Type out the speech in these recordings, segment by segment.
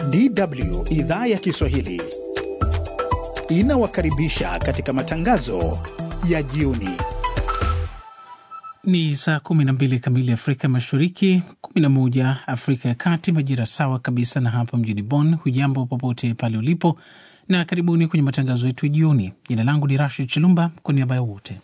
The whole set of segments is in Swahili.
DW idhaa ya Kiswahili inawakaribisha katika matangazo ya jioni. Ni saa 12 kamili Afrika Mashariki, 11 Afrika ya Kati, majira sawa kabisa na hapa mjini Bonn. Hujambo popote pale ulipo, na karibuni kwenye matangazo yetu ya jioni. Jina langu ni Rashid Chilumba, kwa niaba ya wote.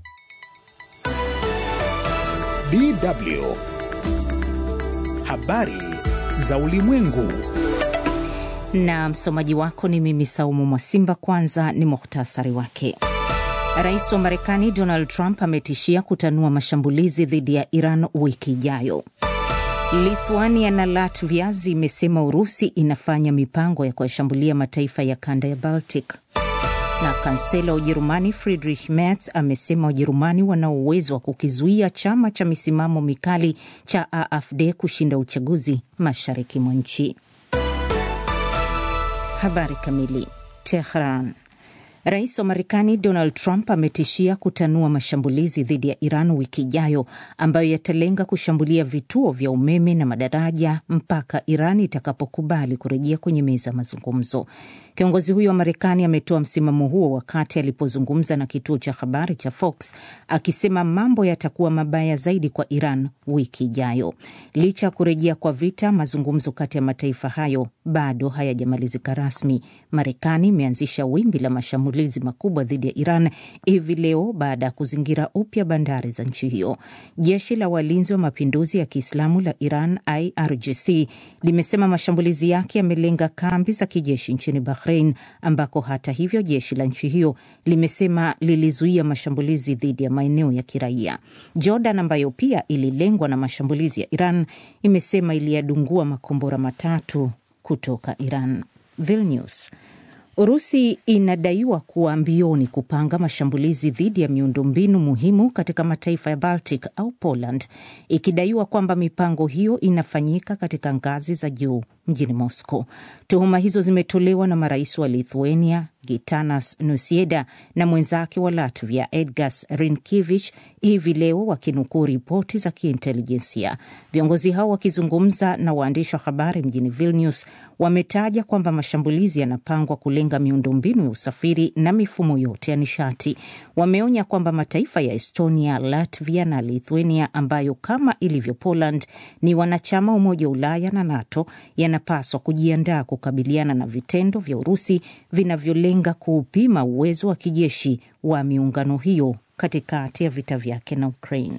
DW habari za ulimwengu na msomaji wako ni mimi Saumu Mwasimba. Kwanza ni muhtasari wake. Rais wa Marekani Donald Trump ametishia kutanua mashambulizi dhidi ya Iran wiki ijayo. Lithuania na Latvia zimesema Urusi inafanya mipango ya kuyashambulia mataifa ya kanda ya Baltic. Na kansela wa Ujerumani Friedrich Merz amesema Wajerumani wana uwezo wa kukizuia chama cha misimamo mikali cha AfD kushinda uchaguzi mashariki mwa nchi. Habari kamili. Tehran. Rais wa Marekani Donald Trump ametishia kutanua mashambulizi dhidi ya Iran wiki ijayo ambayo yatalenga kushambulia vituo vya umeme na madaraja mpaka Iran itakapokubali kurejea kwenye meza ya mazungumzo. Kiongozi huyo wa Marekani ametoa msimamo huo wakati alipozungumza na kituo cha habari cha Fox akisema mambo yatakuwa mabaya zaidi kwa Iran wiki ijayo. Licha ya kurejea kwa vita, mazungumzo kati ya mataifa hayo bado hayajamalizika rasmi. Marekani imeanzisha wimbi la mashambulizi makubwa dhidi ya Iran hivi leo baada ya kuzingira upya bandari za nchi hiyo. Jeshi la walinzi wa mapinduzi ya Kiislamu la Iran, IRGC, limesema mashambulizi yake yamelenga kambi za kijeshi nchini Bahrain, ambako hata hivyo jeshi la nchi hiyo limesema lilizuia mashambulizi dhidi ya maeneo ya kiraia. Jordan, ambayo pia ililengwa na mashambulizi ya Iran, imesema iliyadungua makombora matatu kutoka Iran. Vilnius. Urusi inadaiwa kuwa mbioni kupanga mashambulizi dhidi ya miundombinu muhimu katika mataifa ya Baltic au Poland, ikidaiwa kwamba mipango hiyo inafanyika katika ngazi za juu mjini Moscow. Tuhuma hizo zimetolewa na marais wa Lithuania Gitanas Nusieda na mwenzake wa Latvia Edgars Rinkevich hivi leo wakinukuu ripoti za kiintelijensia. Viongozi hao wakizungumza na waandishi wa habari mjini Vilnius wametaja kwamba mashambulizi yanapangwa kulenga miundombinu ya usafiri na mifumo yote ya nishati. Wameonya kwamba mataifa ya Estonia, Latvia na Lithuania ambayo kama ilivyo Poland ni wanachama wa Umoja wa Ulaya na NATO yanapaswa kujiandaa kukabiliana na vitendo vya Urusi vinavyolenga kuupima uwezo wa kijeshi wa miungano hiyo katikati ya vita vyake na Ukraine.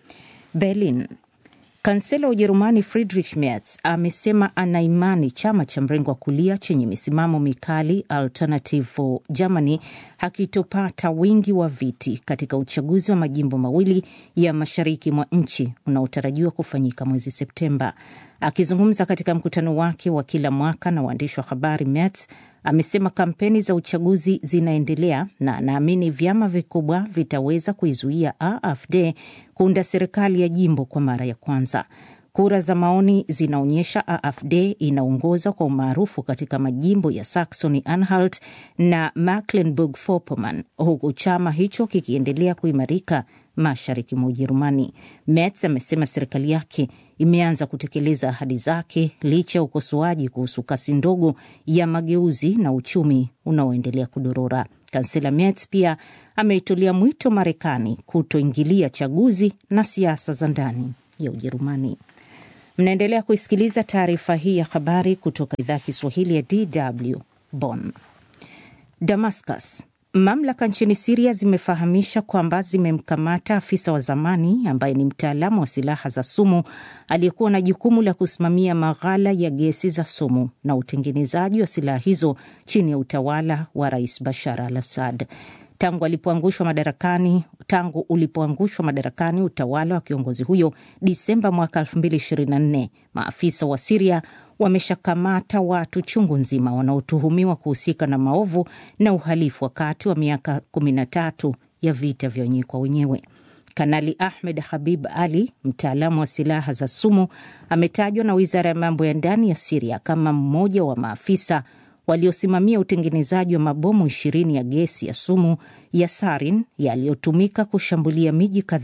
Berlin. Kansela wa Ujerumani Friedrich Merz amesema ana imani chama cha mrengo wa kulia chenye misimamo mikali Alternative for Germany hakitopata wingi wa viti katika uchaguzi wa majimbo mawili ya mashariki mwa nchi unaotarajiwa kufanyika mwezi Septemba. Akizungumza katika mkutano wake wa kila mwaka na waandishi wa habari, Merz amesema kampeni za uchaguzi zinaendelea na anaamini vyama vikubwa vitaweza kuizuia AfD kuunda serikali ya jimbo kwa mara ya kwanza. Kura za maoni zinaonyesha AfD inaongoza kwa umaarufu katika majimbo ya Saxony Anhalt na Mecklenburg-Vorpommern, huku chama hicho kikiendelea kuimarika mashariki mwa Ujerumani. Merz amesema serikali yake imeanza kutekeleza ahadi zake licha ya ukosoaji kuhusu kasi ndogo ya mageuzi na uchumi unaoendelea kudorora. Kansela Merz pia ameitolea mwito Marekani kutoingilia chaguzi na siasa za ndani ya Ujerumani. Mnaendelea kuisikiliza taarifa hii ya habari kutoka idhaa ya Kiswahili ya DW Bonn. Damascus. Mamlaka nchini Siria zimefahamisha kwamba zimemkamata afisa wa zamani ambaye ni mtaalamu wa silaha za sumu aliyekuwa na jukumu la kusimamia maghala ya gesi za sumu na utengenezaji wa silaha hizo chini ya utawala wa Rais Bashar al Assad. Tangu alipoangushwa madarakani tangu ulipoangushwa madarakani utawala wa kiongozi huyo Disemba mwaka 2024, maafisa wa Siria wameshakamata watu chungu nzima wanaotuhumiwa kuhusika na maovu na uhalifu wakati wa miaka 13 ya vita vya wenyewe kwa wenyewe. Kanali Ahmed Habib Ali, mtaalamu wa silaha za sumu, ametajwa na wizara ya mambo ya ndani ya Siria kama mmoja wa maafisa waliosimamia utengenezaji wa mabomu ishirini ya gesi ya sumu ya sarin yaliyotumika kushambulia miji kadhaa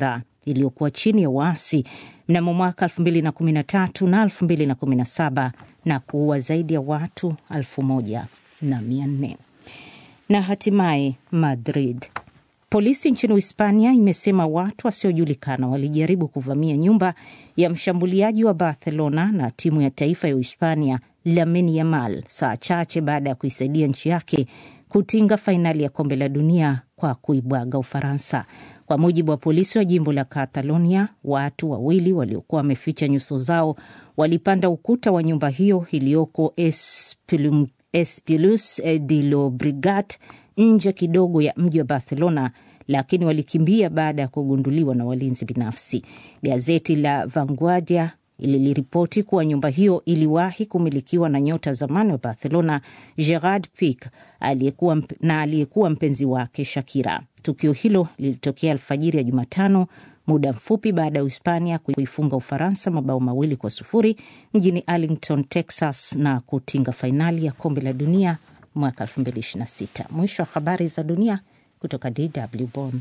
iliyokuwa chini ya waasi mnamo mwaka 2013 na 2017 na kuua zaidi ya watu 1400. Na hatimaye Madrid. Polisi nchini Hispania imesema watu wasiojulikana walijaribu kuvamia nyumba ya mshambuliaji wa Barcelona na timu ya taifa ya Uhispania Lamine Yamal saa chache baada ya kuisaidia nchi yake kutinga fainali ya kombe la dunia kwa kuibwaga Ufaransa. Kwa mujibu wa polisi wa jimbo la Catalonia, watu wawili waliokuwa wameficha nyuso zao walipanda ukuta wa nyumba hiyo iliyoko Espilus de Llobregat nje kidogo ya mji wa Barcelona, lakini walikimbia baada ya kugunduliwa na walinzi binafsi. Gazeti la Vanguardia liliripoti kuwa nyumba hiyo iliwahi kumilikiwa na nyota zamani wa Barcelona Gerard Pique aliyekuwa na aliyekuwa mpenzi wake Shakira. Tukio hilo lilitokea alfajiri ya Jumatano, muda mfupi baada ya Uhispania kuifunga Ufaransa mabao mawili kwa sufuri mjini Arlington, Texas na kutinga fainali ya kombe la dunia mwaka 2026. Mwisho wa habari za dunia kutoka DW Bonn.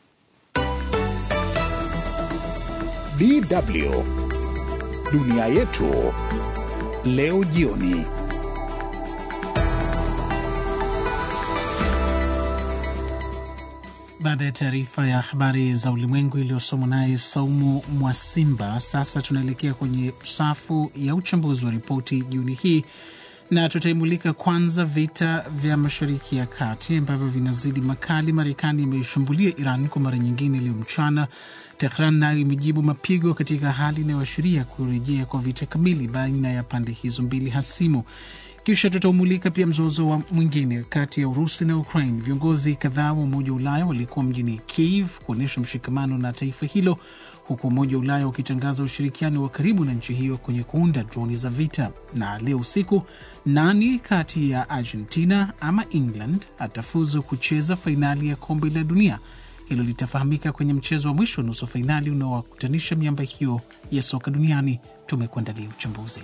DW dunia yetu leo jioni. Baada ya taarifa ya habari za ulimwengu iliyosomwa naye Saumu Mwasimba, sasa tunaelekea kwenye safu ya uchambuzi wa ripoti jioni hii na tutaimulika kwanza vita vya Mashariki ya Kati ambavyo vinazidi makali. Marekani imeishambulia Iran kwa mara nyingine leo mchana. Tehran nayo imejibu mapigo katika hali inayoashiria kurejea kwa vita kamili baina ya pande hizo mbili hasimu. Kisha tutaumulika pia mzozo wa mwingine kati ya Urusi na Ukraine. Viongozi kadhaa wa Umoja wa Ulaya walikuwa mjini Kiev kuonyesha mshikamano na taifa hilo, huku Umoja wa Ulaya ukitangaza ushirikiano wa karibu na nchi hiyo kwenye kuunda droni za vita. Na leo usiku, nani kati ya Argentina ama England atafuzu kucheza fainali ya kombe la dunia? Hilo litafahamika kwenye mchezo wa mwisho wa nusu fainali unaowakutanisha miamba hiyo ya soka duniani. Tumekuandalia uchambuzi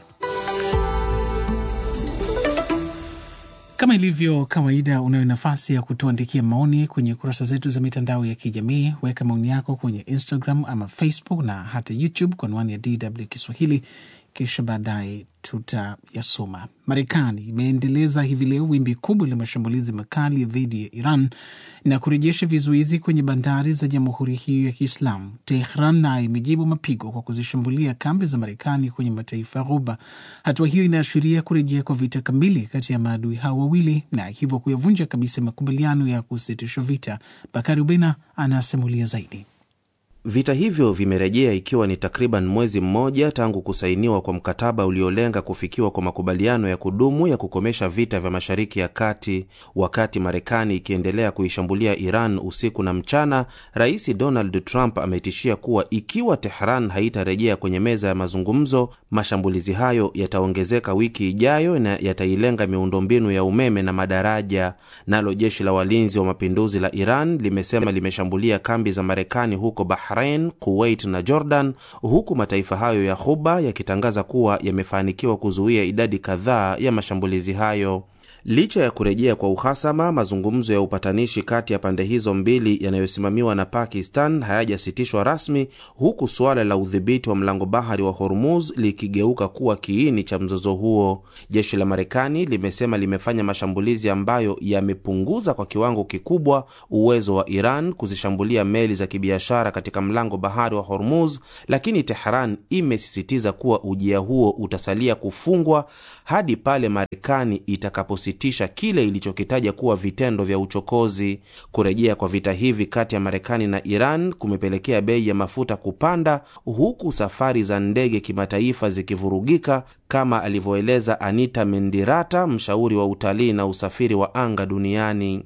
Kama ilivyo kawaida, unayo nafasi ya kutuandikia maoni kwenye kurasa zetu za mitandao ya kijamii. Weka maoni yako kwenye Instagram ama Facebook na hata YouTube kwa anwani ya DW Kiswahili, kisha baadaye tutayasoma. Marekani imeendeleza hivi leo wimbi kubwa la mashambulizi makali dhidi ya Iran na kurejesha vizuizi kwenye bandari za jamhuri hiyo ya Kiislamu. Tehran nayo imejibu mapigo kwa kuzishambulia kambi za Marekani kwenye mataifa ya Ghuba. Hatua hiyo inaashiria kurejea kwa vita kamili kati ya maadui hao wawili na hivyo kuyavunja kabisa makubaliano ya kusitisha vita. Bakari Ubena anasimulia zaidi. Vita hivyo vimerejea ikiwa ni takriban mwezi mmoja tangu kusainiwa kwa mkataba uliolenga kufikiwa kwa makubaliano ya kudumu ya kukomesha vita vya Mashariki ya Kati. Wakati Marekani ikiendelea kuishambulia Iran usiku na mchana, Rais Donald Trump ametishia kuwa ikiwa Tehran haitarejea kwenye meza ya mazungumzo, mashambulizi hayo yataongezeka wiki ijayo na yatailenga miundombinu ya umeme na madaraja. Nalo jeshi la walinzi wa mapinduzi la Iran limesema limeshambulia kambi za Marekani huko Bahrain, Kuwait na Jordan, huku mataifa hayo ya Ghuba yakitangaza kuwa yamefanikiwa kuzuia idadi kadhaa ya mashambulizi hayo. Licha ya kurejea kwa uhasama, mazungumzo ya upatanishi kati ya pande hizo mbili yanayosimamiwa na Pakistan hayajasitishwa rasmi, huku suala la udhibiti wa mlango bahari wa Hormuz likigeuka kuwa kiini cha mzozo huo. Jeshi la Marekani limesema limefanya mashambulizi ambayo yamepunguza kwa kiwango kikubwa uwezo wa Iran kuzishambulia meli za kibiashara katika mlango bahari wa Hormuz, lakini Tehran imesisitiza kuwa ujia huo utasalia kufungwa hadi pale Marekani itakapositisha kile ilichokitaja kuwa vitendo vya uchokozi. Kurejea kwa vita hivi kati ya Marekani na Iran kumepelekea bei ya mafuta kupanda, huku safari za ndege kimataifa zikivurugika, kama alivyoeleza Anita Mendirata, mshauri wa utalii na usafiri wa anga duniani.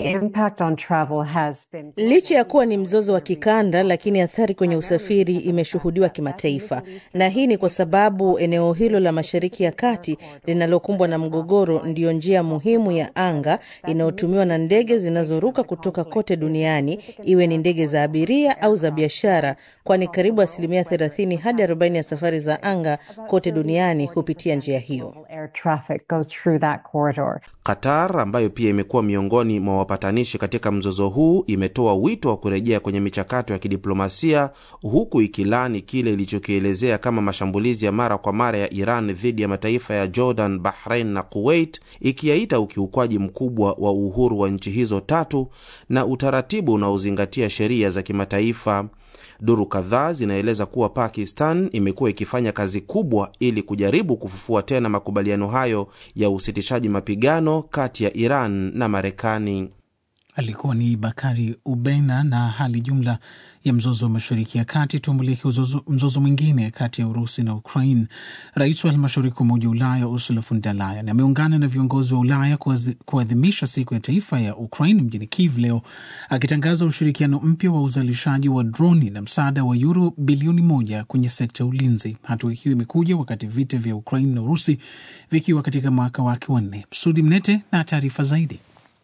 Been... Licha ya kuwa ni mzozo wa kikanda, lakini athari kwenye usafiri imeshuhudiwa kimataifa, na hii ni kwa sababu eneo hilo la Mashariki ya Kati linalokumbwa na mgogoro ndiyo njia muhimu ya anga inayotumiwa na ndege zinazoruka kutoka kote duniani, iwe ni ndege za abiria au za biashara, kwani karibu asilimia 30 hadi 40 ya safari za anga kote duniani hupitia njia hiyo. Qatar ambayo pia imekuwa miongoni mwa wapatanishi katika mzozo huu imetoa wito wa kurejea kwenye michakato ya kidiplomasia huku ikilani kile ilichokielezea kama mashambulizi ya mara kwa mara ya Iran dhidi ya mataifa ya Jordan, Bahrain na Kuwait, ikiyaita ukiukwaji mkubwa wa uhuru wa nchi hizo tatu na utaratibu unaozingatia sheria za kimataifa. Duru kadhaa zinaeleza kuwa Pakistan imekuwa ikifanya kazi kubwa ili kujaribu kufufua tena makubaliano hayo ya usitishaji mapigano kati ya Iran na Marekani. Alikuwa ni Bakari Ubena na hali jumla ya mzozo wa mashariki ya kati. Tumulike mzozo mwingine kati ya Urusi na Ukraine. Rais wa halmashauri kuu Umoja wa Ulaya Ursula von der Leyen ameungana na viongozi wa Ulaya kuadhimisha siku ya taifa ya Ukraine mjini Kiev leo, akitangaza ushirikiano mpya wa uzalishaji wa droni na msaada wa yuro bilioni moja kwenye sekta ya ulinzi. Hatua hiyo imekuja wakati vita vya Ukraine na Urusi vikiwa katika mwaka wake wa nne. Msudi Mnete na taarifa zaidi.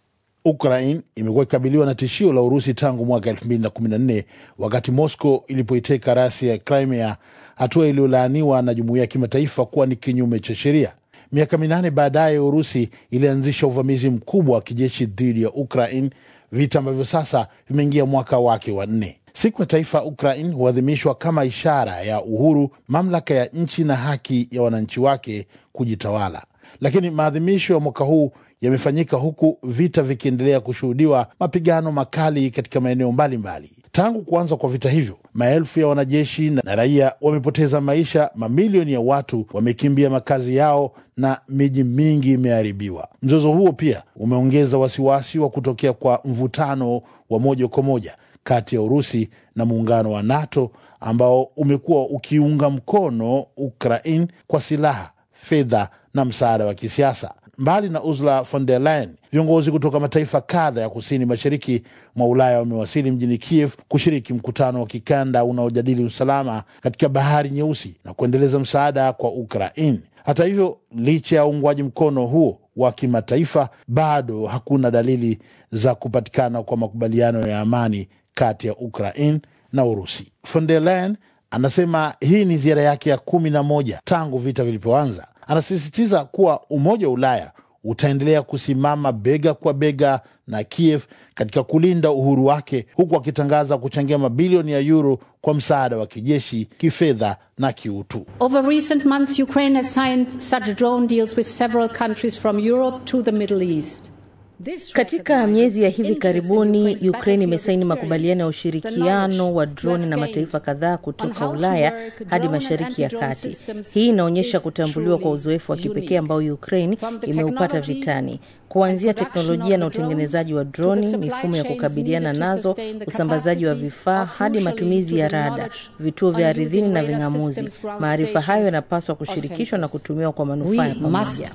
Ukraine imekuwa ikikabiliwa na tishio la Urusi tangu mwaka 2014 wakati Moscow ilipoiteka rasi ya Crimea, hatua iliyolaaniwa na jumuiya ya kimataifa kuwa ni kinyume cha sheria. Miaka minane baadaye, Urusi ilianzisha uvamizi mkubwa wa kijeshi dhidi ya Ukraine, vita ambavyo sasa vimeingia mwaka wake wa nne. Siku ya taifa Ukraine huadhimishwa kama ishara ya uhuru, mamlaka ya nchi na haki ya wananchi wake kujitawala. Lakini maadhimisho ya mwaka huu yamefanyika huku vita vikiendelea kushuhudiwa, mapigano makali katika maeneo mbalimbali. Tangu kuanza kwa vita hivyo, maelfu ya wanajeshi na raia wamepoteza maisha, mamilioni ya watu wamekimbia makazi yao na miji mingi imeharibiwa. Mzozo huo pia umeongeza wasiwasi wa kutokea kwa mvutano wa moja kwa moja kati ya Urusi na muungano wa NATO ambao umekuwa ukiunga mkono Ukraine kwa silaha, fedha na msaada wa kisiasa. Mbali na Ursula von der Leyen, viongozi kutoka mataifa kadha ya kusini mashariki mwa Ulaya wamewasili mjini Kiev kushiriki mkutano wa kikanda unaojadili usalama katika bahari Nyeusi na kuendeleza msaada kwa Ukraine. Hata hivyo, licha ya uungwaji mkono huo wa kimataifa, bado hakuna dalili za kupatikana kwa makubaliano ya amani kati ya Ukraine na Urusi. Von der Leyen anasema hii ni ziara yake ya kumi na moja tangu vita vilipoanza. Anasisitiza kuwa Umoja wa Ulaya utaendelea kusimama bega kwa bega na Kiev katika kulinda uhuru wake, huku akitangaza kuchangia mabilioni ya yuro kwa msaada wa kijeshi, kifedha na kiutu. Over recent months, Ukraine has signed such drone deals with several countries from Europe to the Middle East. Katika miezi ya hivi karibuni Ukraine imesaini makubaliano ya ushirikiano wa droni na mataifa kadhaa kutoka Ulaya hadi Mashariki ya Kati. Hii inaonyesha kutambuliwa kwa uzoefu wa kipekee ambao Ukraine imeupata vitani, kuanzia teknolojia na utengenezaji wa droni, mifumo ya kukabiliana nazo, usambazaji wa vifaa hadi matumizi ya rada, vituo vya ardhini na ving'amuzi. Maarifa hayo yanapaswa kushirikishwa na kutumiwa kwa manufaa ya pamoja.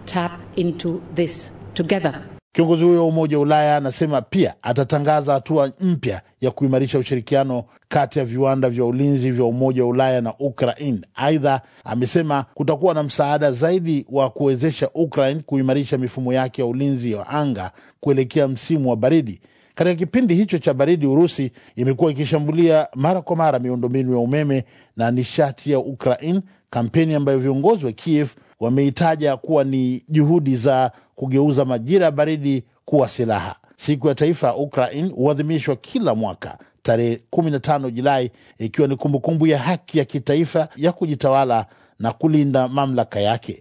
Kiongozi huyo wa Umoja wa Ulaya anasema pia atatangaza hatua mpya ya kuimarisha ushirikiano kati ya viwanda vya ulinzi vya Umoja wa Ulaya na Ukraine. Aidha, amesema kutakuwa na msaada zaidi wa kuwezesha Ukraine kuimarisha mifumo yake ya ulinzi wa anga kuelekea msimu wa baridi. Katika kipindi hicho cha baridi, Urusi imekuwa ikishambulia mara kwa mara miundombinu ya umeme na nishati ya Ukraine, kampeni ambayo viongozi wa Kiev wameitaja kuwa ni juhudi za kugeuza majira ya baridi kuwa silaha. Siku ya taifa ya Ukraine huadhimishwa kila mwaka tarehe 15 Julai, ikiwa ni kumbukumbu ya haki ya kitaifa ya kujitawala na kulinda mamlaka yake.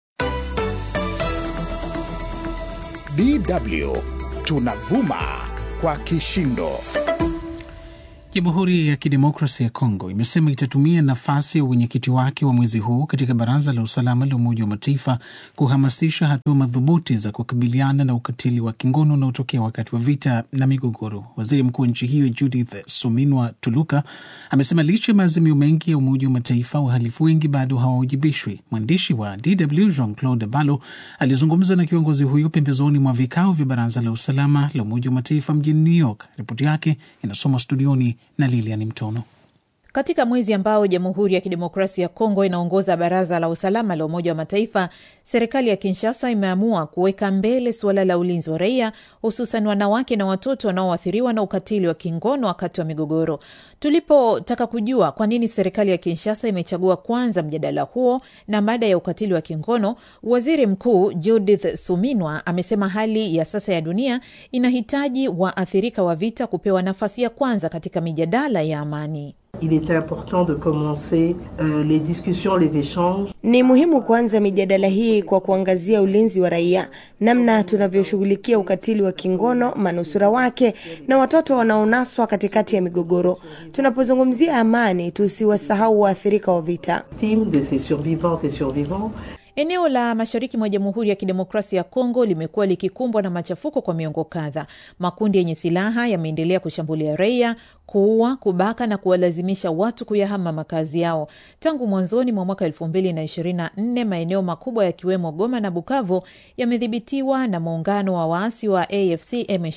DW tunavuma kwa kishindo. Jamhuri ya Kidemokrasi ya Kongo imesema itatumia nafasi ya uwenyekiti wake wa mwezi huu katika Baraza la Usalama la Umoja wa Mataifa kuhamasisha hatua madhubuti za kukabiliana na ukatili wa kingono unaotokea wakati wa vita na migogoro. Waziri mkuu wa nchi hiyo Judith Suminwa Tuluka amesema licha ya maazimio mengi ya Umoja wa Mataifa, wahalifu wengi bado hawawajibishwi. Mwandishi wa DW Jean Claude Balo alizungumza na kiongozi huyo pembezoni mwa vikao vya Baraza la Usalama la Umoja wa Mataifa mjini New York. Ripoti yake inasoma studioni na Lilian Mtono. Katika mwezi ambao Jamhuri ya Kidemokrasia ya Kongo inaongoza Baraza la Usalama la Umoja wa Mataifa, serikali ya Kinshasa imeamua kuweka mbele suala la ulinzi wa raia, hususan wanawake na watoto wanaoathiriwa na ukatili wa kingono wakati wa migogoro. Tulipotaka kujua kwa nini serikali ya Kinshasa imechagua kwanza mjadala huo na mada ya ukatili wa kingono, waziri mkuu Judith Suminwa amesema hali ya sasa ya dunia inahitaji waathirika wa vita kupewa nafasi ya kwanza katika mijadala ya amani. Il était important de commencer euh, les discussions, les échanges. Ni muhimu kuanza mijadala hii kwa kuangazia ulinzi wa raia, namna tunavyoshughulikia ukatili wa kingono, manusura wake na watoto wanaonaswa katikati ya migogoro. Tunapozungumzia amani, tusiwasahau waathirika wa vita. Team de ces survivantes et survivants. Eneo la mashariki mwa Jamhuri ya Kidemokrasia ya Kongo limekuwa likikumbwa na machafuko kwa miongo kadhaa. Makundi yenye silaha yameendelea kushambulia raia, kuua, kubaka na kuwalazimisha watu kuyahama makazi yao. Tangu mwanzoni mwa mwaka elfu mbili na ishirini na nne maeneo makubwa yakiwemo Goma na Bukavu yamedhibitiwa na muungano wa waasi wa AFC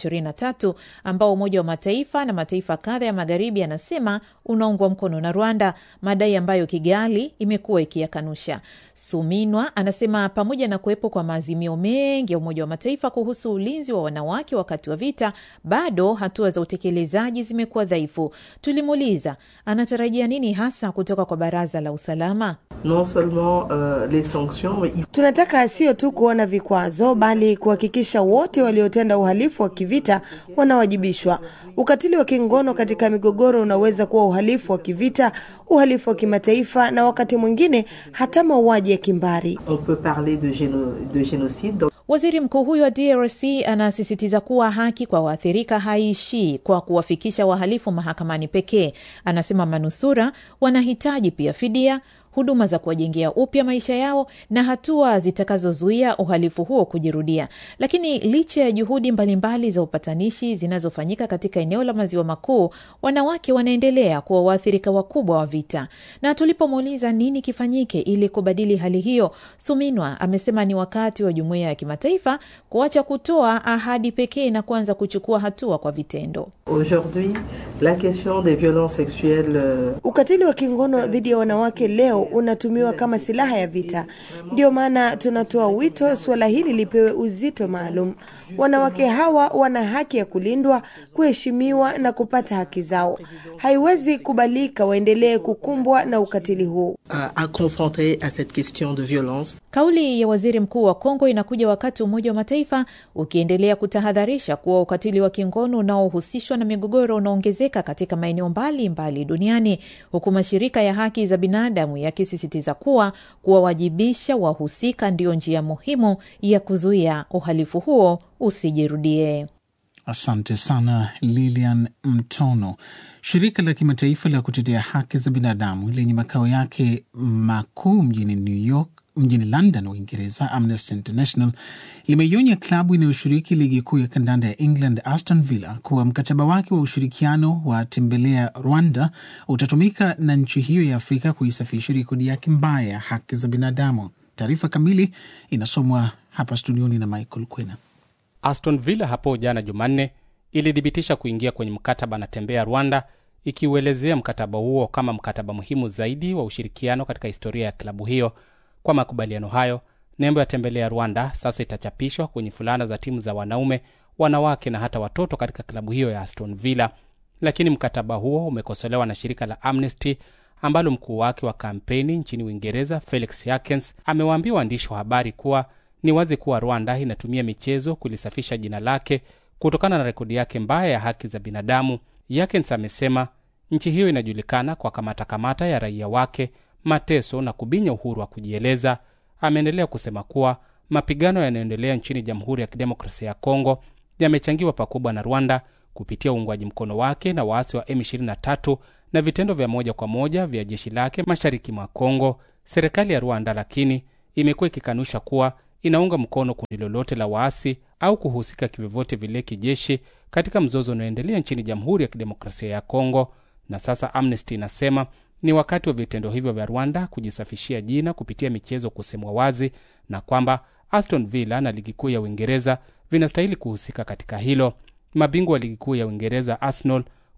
M23 ambao Umoja wa Mataifa na mataifa kadha ya magharibi yanasema unaungwa mkono na Rwanda, madai ambayo Kigali imekuwa ikiyakanusha. Suminwa anasema pamoja na kuwepo kwa maazimio mengi ya Umoja wa Mataifa kuhusu ulinzi wa wanawake wakati wa vita, bado hatua za utekelezaji zimekuwa dhaifu. Tulimuuliza anatarajia nini hasa kutoka kwa Baraza la Usalama. Non seulement euh, les sanctions, mais il Tunataka sio tu kuona vikwazo, bali kuhakikisha wote waliotenda uhalifu wa kivita wanawajibishwa. Ukatili wa kingono katika migogoro unaweza kuwa uhalifu wa kivita, uhalifu wa kimataifa na wakati mwingine hata mauaji ya kimbari. on peut parler de, géno, de génocide. Donc, Waziri mkuu huyo wa DRC anasisitiza kuwa haki kwa waathirika haiishii kwa kuwafikisha wahalifu mahakamani pekee. Anasema manusura wanahitaji pia fidia, huduma za kuwajengea upya maisha yao na hatua zitakazozuia uhalifu huo kujirudia. Lakini licha ya juhudi mbalimbali za upatanishi zinazofanyika katika eneo la maziwa makuu, wanawake wanaendelea kuwa waathirika wakubwa wa vita. Na tulipomuuliza nini kifanyike ili kubadili hali hiyo, Suminwa amesema ni wakati wa jumuiya ya kimataifa kuacha kutoa ahadi pekee na kuanza kuchukua hatua kwa vitendo. Aujourd'hui, la question des violences sexuelles euh, Ukatili wa kingono dhidi ya wanawake leo unatumiwa kama silaha ya vita. Ndio maana tunatoa wito suala hili lipewe uzito maalum. Wanawake hawa wana haki ya kulindwa, kuheshimiwa na kupata haki zao. Haiwezi kubalika waendelee kukumbwa na ukatili huu. à, à confronter à cette question de violence. Kauli ya waziri mkuu wa Kongo inakuja wakati Umoja wa Mataifa ukiendelea kutahadharisha kuwa ukatili wa kingono unaohusishwa na migogoro unaongezeka katika maeneo mbalimbali duniani, huku mashirika ya haki za binadamu yakisisitiza kuwa kuwawajibisha wahusika ndiyo njia muhimu ya kuzuia uhalifu huo usijirudie. Asante sana Lilian Mtono. Shirika la kimataifa la kutetea haki za binadamu lenye makao yake makuu mjini New York mjini London, Uingereza, Amnesty International limeionya klabu inayoshiriki ligi kuu ya kandanda ya England, Aston Villa, kuwa mkataba wake wa ushirikiano wa tembelea Rwanda utatumika na nchi hiyo ya Afrika kuisafisha rekodi yake mbaya ya haki za binadamu. Taarifa kamili inasomwa hapa studioni na Michael Kwena. Aston Villa hapo jana Jumanne ilithibitisha kuingia kwenye mkataba na Tembea Rwanda, ikiuelezea mkataba huo kama mkataba muhimu zaidi wa ushirikiano katika historia ya klabu hiyo. Kwa makubaliano hayo, nembo ya Tembelea Rwanda sasa itachapishwa kwenye fulana za timu za wanaume, wanawake na hata watoto katika klabu hiyo ya Aston Villa. Lakini mkataba huo umekosolewa na shirika la Amnesty ambalo mkuu wake wa kampeni nchini Uingereza Felix Yakens amewaambia waandishi wa habari kuwa ni wazi kuwa Rwanda inatumia michezo kulisafisha jina lake kutokana na rekodi yake mbaya ya haki za binadamu. Yakens amesema nchi hiyo inajulikana kwa kamata kamata ya raia wake, mateso na kubinya uhuru wa kujieleza. Ameendelea kusema kuwa mapigano yanayoendelea nchini Jamhuri ya Kidemokrasia ya Kongo yamechangiwa pakubwa na Rwanda kupitia uungwaji mkono wake na waasi wa M23 na vitendo vya moja kwa moja vya jeshi lake mashariki mwa Kongo. Serikali ya Rwanda lakini imekuwa ikikanusha kuwa inaunga mkono kundi lolote la waasi au kuhusika kivyovyote vile kijeshi katika mzozo unaoendelea nchini Jamhuri ya Kidemokrasia ya Kongo. Na sasa Amnesty inasema ni wakati wa vitendo hivyo vya Rwanda kujisafishia jina kupitia michezo kusemwa wazi, na kwamba Aston Villa na ligi kuu ya Uingereza vinastahili kuhusika katika hilo. Mabingwa wa ligi kuu ya Uingereza Arsenal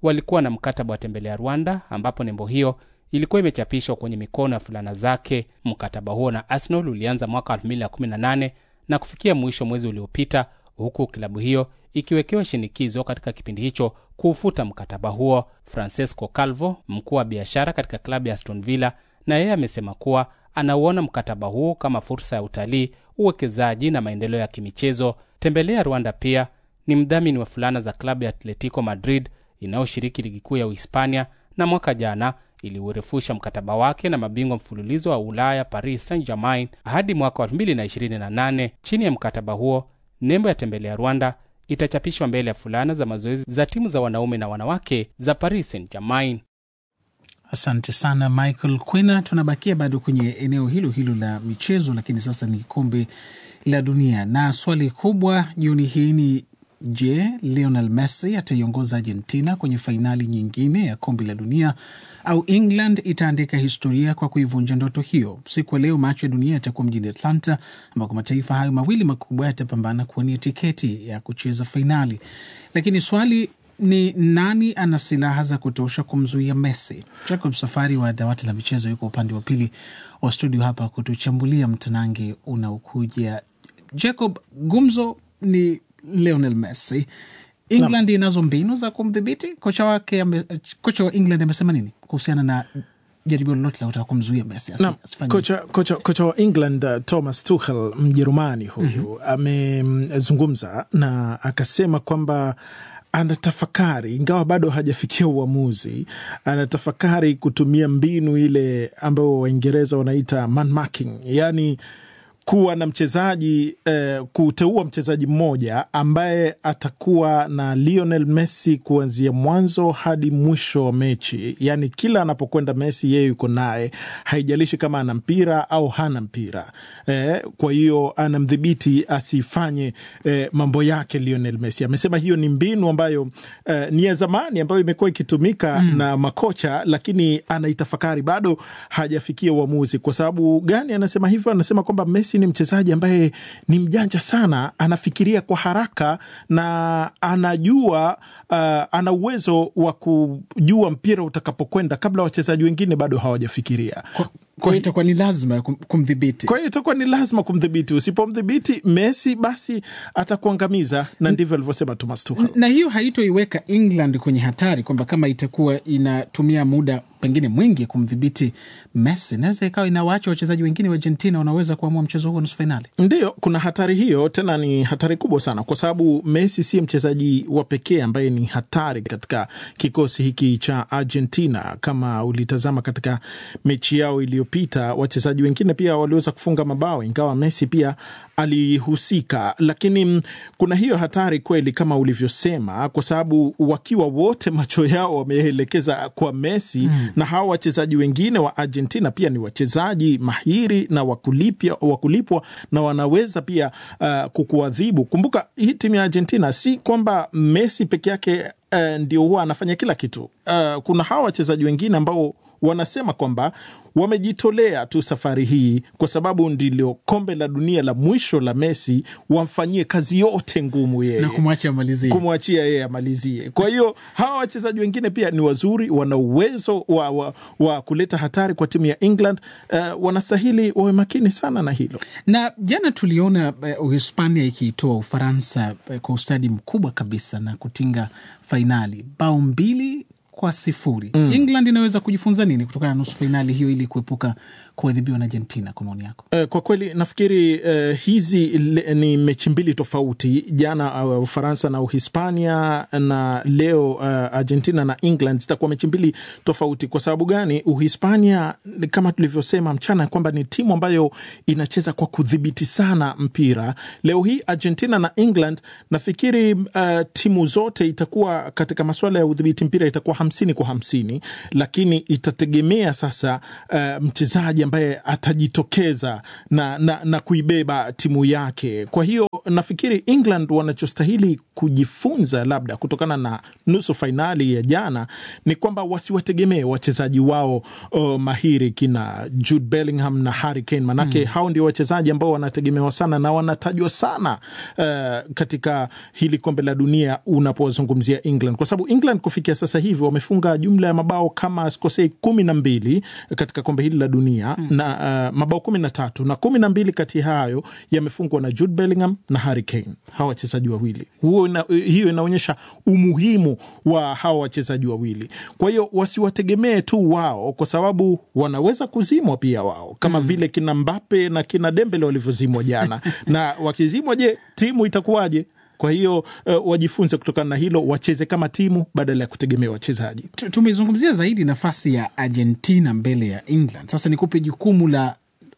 walikuwa na mkataba wa tembelea Rwanda, ambapo nembo hiyo ilikuwa imechapishwa kwenye mikono ya fulana zake. Mkataba huo na Arsenal ulianza mwaka 2018 na kufikia mwisho mwezi uliopita, huku klabu hiyo ikiwekewa shinikizo katika kipindi hicho kuufuta mkataba huo. Francesco Calvo, mkuu wa biashara katika klabu ya Aston Villa, na yeye amesema kuwa anauona mkataba huo kama fursa ya utalii, uwekezaji na maendeleo ya kimichezo. Tembelea Rwanda pia ni mdhamini wa fulana za klabu ya Atletico Madrid inayoshiriki ligi kuu ya Uhispania, na mwaka jana iliurefusha mkataba wake na mabingwa mfululizo wa Ulaya Paris Saint-Germain hadi mwaka wa 2028. Chini ya mkataba huo, nembo ya Tembelea Rwanda itachapishwa mbele ya fulana za mazoezi za timu za wanaume na wanawake za Paris Saint-Germain. Asante sana Michael Kwena. Tunabakia bado kwenye eneo hilo hilo la michezo, lakini sasa ni kombe la dunia, na swali kubwa jioni hii ni je, Lionel Messi ataiongoza Argentina kwenye fainali nyingine ya kombe la dunia au England itaandika historia kwa kuivunja ndoto hiyo? Siku ya leo macho ya dunia yatakuwa mjini Atlanta, ambako mataifa hayo mawili makubwa yatapambana kuwania tiketi ya kucheza fainali, lakini swali ni nani ana silaha za kutosha kumzuia Messi? Jacob Safari wa dawati la michezo yuko upande wa pili wa studio hapa kutuchambulia mtanange unaokuja. Jacob, gumzo ni Lionel Messi. England inazo mbinu za kumdhibiti kocha wake. ame- Kocha wa England amesema nini kuhusiana na jaribio lolote la kutaka kumzuia Messi asi- Naam, asifanye kocha, kocha, kocha wa England uh, Thomas Tuchel Mjerumani huyu amezungumza na akasema kwamba anatafakari ingawa bado hajafikia uamuzi, anatafakari kutumia mbinu ile ambayo Waingereza wanaita man marking, yaani kuwa na mchezaji eh, kuteua mchezaji mmoja ambaye atakuwa na Lionel Messi kuanzia mwanzo hadi mwisho wa mechi, yaani kila anapokwenda Messi yeye yuko naye, haijalishi kama ana mpira au hana mpira eh, kwa hiyo anamdhibiti asifanye eh, mambo yake Lionel Messi. Amesema hiyo ni mbinu ambayo eh, ni ya zamani ambayo imekuwa ikitumika mm. na makocha, lakini anaitafakari, bado hajafikia uamuzi. Kwa sababu gani anasema hivyo? Anasema kwamba Messi ni mchezaji ambaye ni mjanja sana, anafikiria kwa haraka na anajua uh, ana uwezo wa kujua mpira utakapokwenda kabla wachezaji wengine bado hawajafikiria. Kwa hiyo itakuwa ni lazima kum- kumdhibiti. Kwa hiyo itakuwa ni lazima kumdhibiti. Usipomdhibiti Messi, basi atakuangamiza, na ndivyo alivyosema Thomas Tuchel. na hiyo haitoiweka England kwenye hatari kwamba kama itakuwa inatumia muda pengine mwingi kumdhibiti Messi, naweza ikawa inawaacha wachezaji wengine wa Argentina wanaweza kuamua mchezo huo nusu fainali. Ndiyo, kuna hatari hiyo, tena ni hatari kubwa sana, kwa sababu Messi si mchezaji wa pekee ambaye ni hatari katika kikosi hiki cha Argentina. Kama ulitazama katika mechi yao iliyopita, wachezaji wengine pia waliweza kufunga mabao, ingawa Messi pia alihusika, lakini mm, kuna hiyo hatari kweli kama ulivyosema, kwa sababu wakiwa wote macho yao wameelekeza kwa Messi mm. na hawa wachezaji wengine wa Argentina pia ni wachezaji mahiri na wakulipia, wakulipwa na wanaweza pia uh, kukuadhibu. Kumbuka hii timu ya Argentina si kwamba Messi peke yake uh, ndio huwa anafanya kila kitu. Uh, kuna hawa wachezaji wengine ambao wanasema kwamba wamejitolea tu safari hii kwa sababu ndilo kombe la dunia la mwisho la Messi, wamfanyie kazi yote ngumu yeye na kumwacha amalizie. kumwachia yeye amalizie. Kwa hiyo hawa wachezaji wengine pia ni wazuri, wana uwezo wa, wa, wa kuleta hatari kwa timu ya England. Uh, wanastahili wawe makini sana na hilo. na jana tuliona eh, Uhispania ikiitoa Ufaransa eh, kwa ustadi mkubwa kabisa na kutinga fainali bao mbili kwa sifuri. Mm. England inaweza kujifunza nini kutokana na nusu fainali hiyo ili kuepuka kuadhibiwa na Argentina kwa maoni yako? Eh, Kwa kweli nafikiri uh, hizi le, ni mechi mbili tofauti. Jana uh, Ufaransa na Uhispania na leo uh, Argentina na England zitakuwa mechi mbili tofauti. Kwa sababu gani? Uhispania ni kama tulivyosema mchana kwamba ni timu ambayo inacheza kwa kudhibiti sana mpira. Leo hii Argentina na England nafikiri uh, timu zote itakuwa katika masuala ya udhibiti mpira itakuwa hamsini kwa hamsini, lakini itategemea sasa uh, mchezaji ambaye atajitokeza na, na, na kuibeba timu yake. Kwa hiyo nafikiri England wanachostahili kujifunza labda kutokana na nusu fainali ya jana ni kwamba wasiwategemee wachezaji wao uh, mahiri kina Jude Bellingham na Harry Kane, manake mm. hao ndio wachezaji ambao wanategemewa sana na wanatajwa sana uh, katika hili kombe la dunia unapozungumzia England, kwa sababu England kufikia sasa hivi wamefunga jumla ya mabao kama sikosei kumi na mbili katika kombe hili la dunia mm. na uh, mabao kumi na tatu na kumi na mbili kati ya hayo yamefungwa na Jude Bellingham na Harry Kane, hawa wachezaji wawili. Huo ina, hiyo inaonyesha umuhimu wa hawa wachezaji wawili. Kwa hiyo wasiwategemee tu wao, kwa sababu wanaweza kuzimwa pia wao kama mm. vile kina Mbappe na kina Dembele walivyozimwa jana na wakizimwa, je, timu itakuwaje? Kwa hiyo uh, wajifunze kutokana na hilo, wacheze kama timu badala ya kutegemea wachezaji. Tumezungumzia zaidi nafasi ya Argentina mbele ya England. Sasa nikupe jukumu la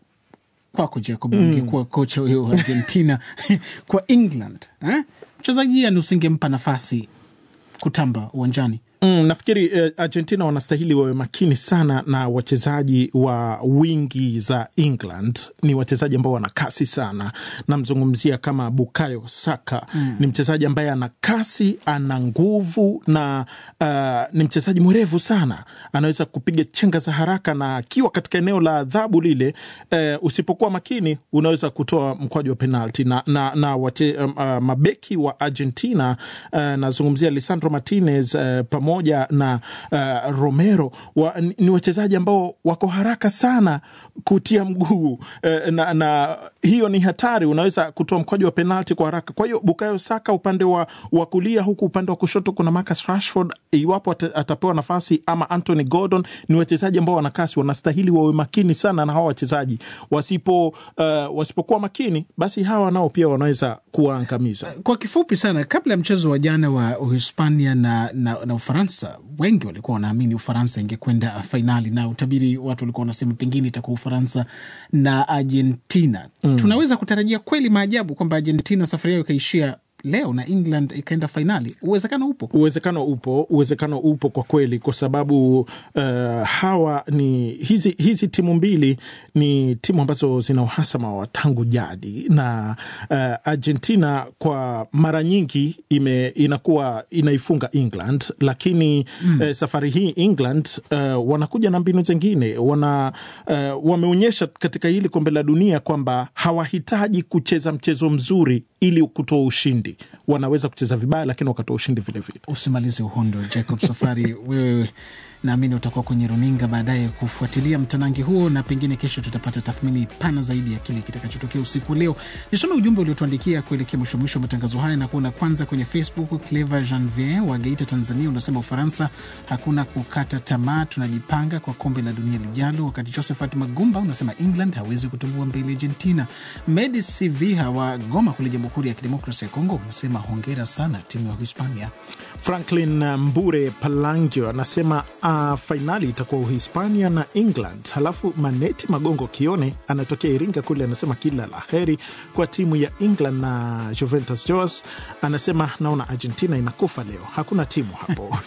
kwako Jacob, mm. ungekuwa kocha huyo wa Argentina kwa England eh? mchezaji yani usingempa nafasi kutamba uwanjani? Mm, nafikiri eh, Argentina wanastahili wawe makini sana na wachezaji wa wingi za England. Ni wachezaji ambao wana kasi sana. Namzungumzia kama Bukayo Saka mm. Ni mchezaji ambaye ana kasi, ana nguvu na uh, ni mchezaji mwerevu sana, anaweza kupiga chenga za haraka, na akiwa katika eneo la adhabu lile, uh, usipokuwa makini unaweza kutoa mkwaju wa penalti na, na, na wache, um, uh, mabeki wa Argentina uh, nazungumzia Lisandro Martinez uh, pamoja na uh, Romero wa, ni wachezaji ambao wako haraka sana kutia mguu uh, na, na hiyo ni hatari, unaweza kutoa mkwaju wa penalti kwa haraka. Kwa hiyo Bukayo Saka upande wa, wa kulia, huku upande wa kushoto kuna Marcus Rashford, iwapo atapewa nafasi ama Anthony Gordon, ni wachezaji ambao wana kasi, wanastahili wawe makini sana na hawa wachezaji. Wasipo uh, wasipokuwa makini, basi hawa nao pia wanaweza kuwaangamiza. Kwa kifupi sana, kabla ya mchezo wa jana wa Uhispania na, na, na Ufaransa, wengi walikuwa wanaamini Ufaransa ingekwenda fainali, na utabiri watu walikuwa wanasema pengine itakuwa Ufaransa na Argentina. Mm. Tunaweza kutarajia kweli maajabu kwamba Argentina safari yao ikaishia leo na England ikaenda fainali. Uwezekano upo, uwezekano upo, uwezekano upo kwa kweli, kwa sababu uh, hawa ni hizi, hizi timu mbili ni timu ambazo zina uhasama wa tangu jadi na uh, Argentina kwa mara nyingi ime, inakuwa inaifunga England, lakini mm. uh, safari hii England uh, wanakuja na mbinu zingine wana uh, wameonyesha katika hili kombe la dunia kwamba hawahitaji kucheza mchezo mzuri ili kutoa ushindi wanaweza kucheza vibaya lakini wakatoa ushindi vilevile. Usimalize uhondo, Jacob Safari. Wewe naamini utakuwa kwenye runinga baadaye kufuatilia mtanangi huo, na pengine kesho tutapata tathmini pana zaidi ya kile kitakachotokea usiku leo. Nisome ujumbe uliotuandikia kuelekea mwisho mwisho matangazo haya na kuona kwanza kwenye Facebook. Clever Janvier wa Geita, Tanzania, unasema Ufaransa hakuna kukata tamaa, tunajipanga kwa kombe la dunia lijalo. Wakati Josephat Magumba unasema England hawezi kutumbua mbele Argentina. Medi Siviha wa Goma kule Jamhuri ya Kidemokrasia ya Kongo unasema hongera sana timu ya Uhispania. Franklin Mbure Palangio anasema uh, fainali itakuwa Uhispania na England. Halafu Maneti Magongo Kione anatokea Iringa kule, anasema kila la heri kwa timu ya England na Juventus. Joas anasema naona Argentina inakufa leo, hakuna timu hapo.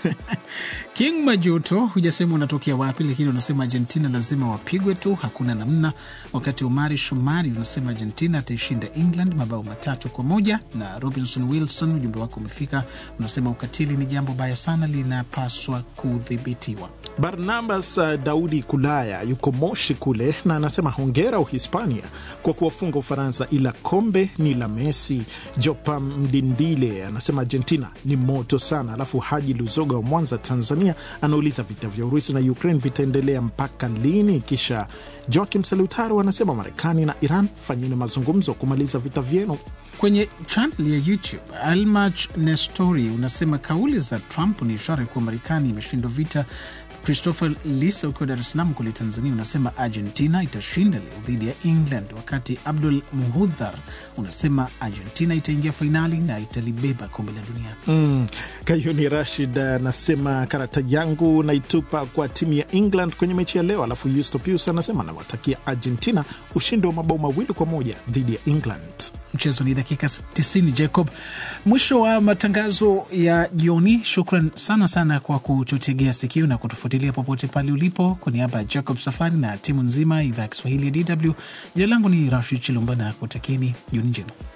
King Majuto, hujasema unatokea wapi, lakini unasema Argentina lazima wapigwe tu, hakuna namna. Wakati Omari Shomari unasema Argentina ataishinda England mabao matatu kwa moja. Na Robinson Wilson, ujumbe wako umefika, unasema ukatili ni jambo baya sana, linapaswa kudhibitiwa. Barnabas uh, Daudi Kulaya yuko Moshi kule na anasema hongera Uhispania kwa kuwafunga Ufaransa, ila kombe ni la Messi. Jopa Mdindile anasema Argentina ni moto sana. Alafu Haji Luzoga wa Mwanza, Tanzania anauliza vita vya Urusi na Ukraine vitaendelea mpaka lini? Kisha Joakim Salutaru anasema Marekani na Iran fanyeni mazungumzo kumaliza vita vyenu. Kwenye chanel ya YouTube Almach Nestori unasema kauli za Trump ni ishara kuwa Marekani imeshindwa vita. Christopher Lisa ukiwa Dar es Salaam kule Tanzania unasema Argentina itashinda leo dhidi ya England, wakati Abdul Muhudhar unasema Argentina itaingia fainali na italibeba kombe la dunia. Mm. Kayuni Rashid anasema karata yangu naitupa kwa timu ya England kwenye mechi ya leo. Alafu Yusto Pius anasema nawatakia Argentina ushindi wa mabao mawili kwa moja dhidi ya England. Mchezo ni dakika 90. Jacob, mwisho wa matangazo ya jioni. Shukran sana sana kwa kututegea sikio na kutufuatilia popote pale ulipo. Kwa niaba ya Jacob Safari na timu nzima idhaa ya Kiswahili ya DW, jina langu ni Rashid Chilumbana, kutakieni jioni njema.